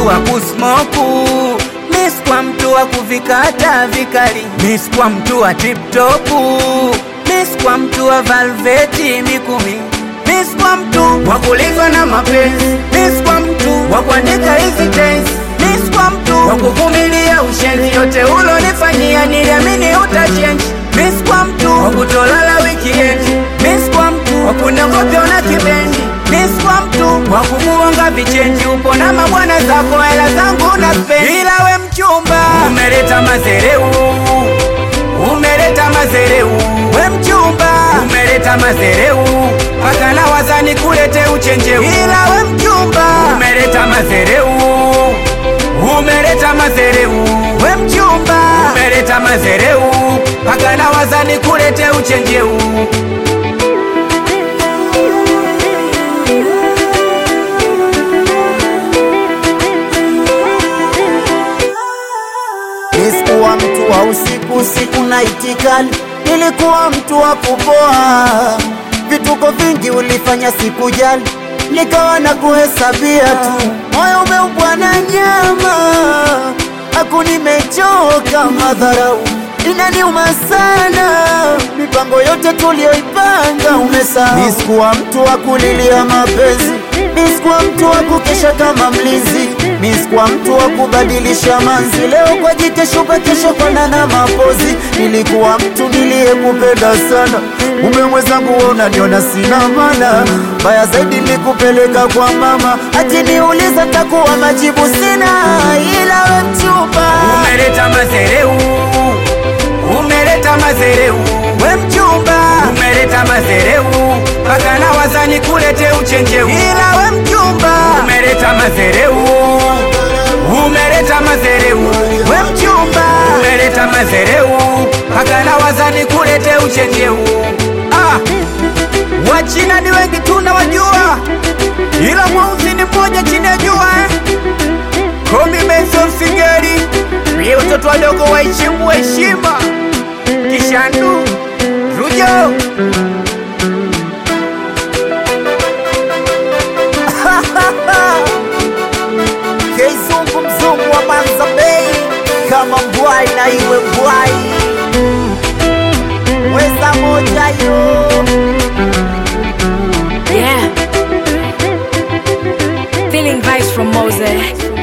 mtu wa kusmoku Miss kwa mtu wa kuvikata vikali Miss kwa mtu wa tiptopu Miss kwa mtu wa valveti mikumi Miss kwa mtu wa kulizwa na mapenzi Miss kwa mtu wa kuandika hizi tense Miss kwa mtu wa kuvumilia ushenzi yote ulonifanyia niliamini utachange Miss kwa mtu wa kutolala weekend Miss kwa mtu wa kunogopya una kibendi Miss kwa mtu wa kumuonga vichenji upo na mabwana zako hela zangu na spend ila we mchumba umeleta mazereu umeleta mazereu we mchumba umeleta mazereu mpaka na wazani kulete uchenjeu ila we mchumba umeleta mazereu umeleta mazereu we mchumba umeleta mazereu mpaka na wazani kulete uchenjeu Nisikuwa mtu wa usiku usiku na itikali, nilikuwa mtu wa kupoa. Vituko vingi ulifanya sikujali, nikawa na kuhesabia tu. Moyo umeubwa na nyama, aku nimechoka madharau inaniuma sana, mipango yote tuliyoipanga umesahau. Nisikuwa mtu wa kulilia mapenzi, nisikuwa mtu wa kukesha kama mlinzi, nisikuwa mtu wa kubadilisha manzi, leo kwa jike shuka, kesho kona na mapozi. Nilikuwa mtu niliyekupenda sana, mume mwenzangu wewe unaniona sina maana. Baya zaidi nilikupeleka kwa mama, akiniuliza takuwa majibu sina, ila we mchumba umeleta mazereu umeleta mazereu we mchumba umeleta mazereu mpaka na wazani kulete uchenjeu ila we mchumba umeleta mazereu umeleta mazereu we mchumba umeleta mazereu mpaka na wazani kulete uchenjeu ah. wachina ni wengi tunawajua ila mweusi ni mmoja chini ya jua eh? Komi Benson Sigeri, mie watoto wadogo waheshimu heshima. Kishandu Rujo, Keizungu mzungu wa Manza Bay, kama mbwai na iwe mbwai, weza moja yo Yeah. Feeling vibes from Moses.